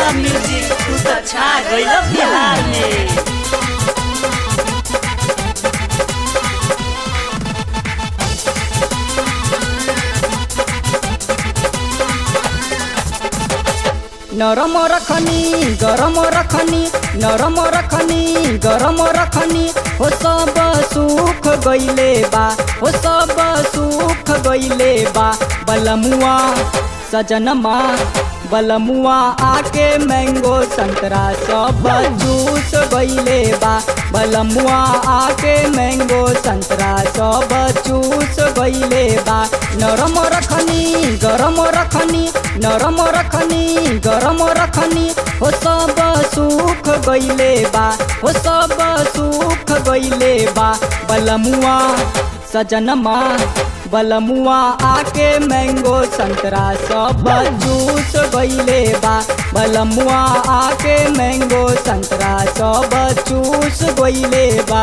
music तू तो छा गइल बिहार में नरम रखनी गरम रखनी नरम रखनी गरम रखनी हो सब सुख गइले बा हो सब सुख गइले बा बलमुआ सजनमा बलमुआ आके मैंगो संतरा सब जूस गइले बा बलमुआ आके मैंगो संतरा सब जूस गइले बा नरम रखनी गरम रखनी नरम रखनी गरम रखनी हो सब सुख गइले बा हो सब सुख गइले बा बलमुआ सजनमा बलमुआ आके मैंगो संतरा सब जूस गइले बा बलमुआ आके मैंगो संतरा सब जूस गइले बा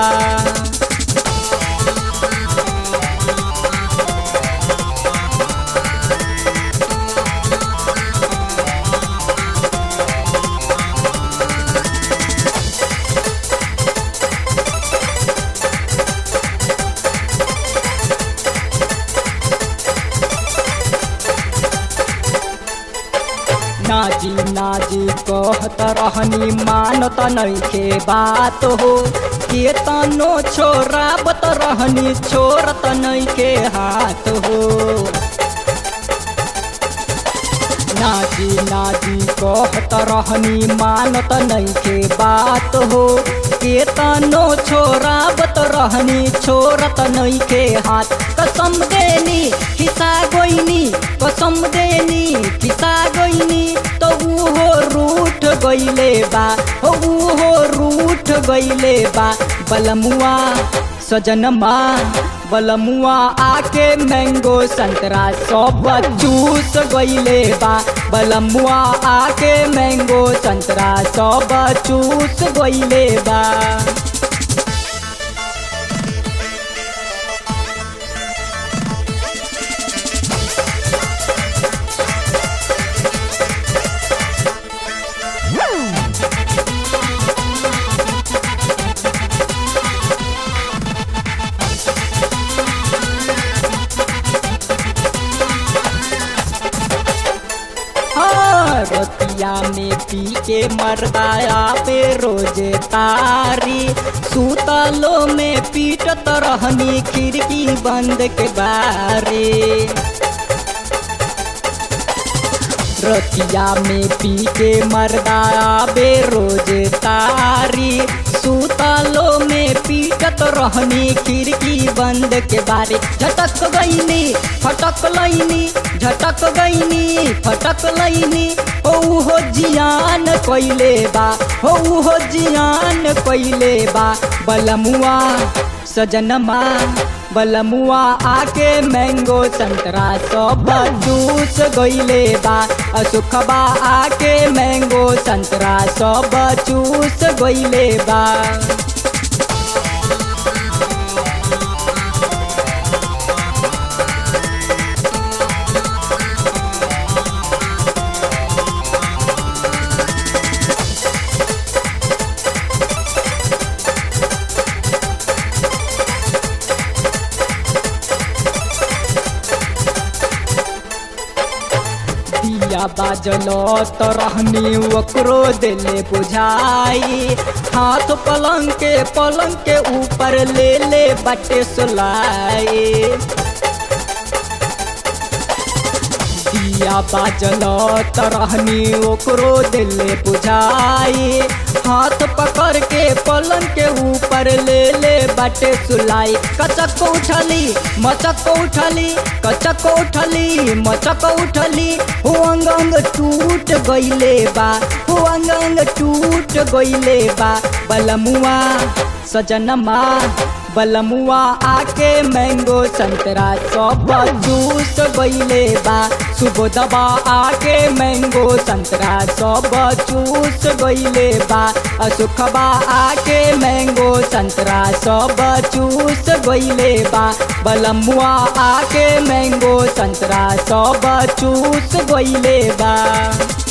नाजी नाजी कहत रहनी मानत नइखे बात हो के तनो छोराबत रहनी छोरत नइखे हाथ हो नाजी नाजी कहत रहनी मानत नइखे बात हो के तनो छोराबत रहनी छोरत नइखे हाथ कसम देनी खिसा गोइनी कसम देनी खिसा गोइनी तो उहो रूठ गइले बा हो उहो रूठ गइले बा बलमुआ सजनमा बलमुआ आके मैंगो संतरा सब जूस गइले बा बलमुआ आके मैंगो संतरा सब जूस गइले बा हाँ, रतिया में पी के मरदाया पे रोजे तारी सूतलो में पीटत रहनी खिड़की बंद के बारे रतिया में पी के मरदाया बे रोजे तारी सूतलो में पीटत रहनी खिड़की बंद के बारे झटक गईनी फटक लईनी झटक गईनी फटक लईनी हो हो जियान कइले बा हो हो जियान कइले बा बलमुआ सजनमा बलमुआ आके मैंगो संतरा सब जूस गइले बा असुखबा आके मैंगो संतरा सब जूस गइले बा दिया बाजल तो रहनी ओकरो दिले बुझाई हाथ पलंग के पलंग के ऊपर ले ले बटे सुलाई दिया बाजल तो रहनी ओकरो दिले बुझाई हाथ पकड़ के पलंग के ऊपर ले ले बटे सुलाई कचक उठली मचक उठली कचक उठली मचक उठली हो अंग अंग टूट गइले बा हो अंग अंग टूट गइले बा बलमुआ सजनमा बलमुआ आके मैंगो संतरा सब जूस गइले बा सुबोधबा आके मैंगो संतरा सब जूस गइले बा असुखबा आके मैंगो संतरा सब जूस गइले बा बलमुआ आके मैंगो संतरा सब जूस गइले बा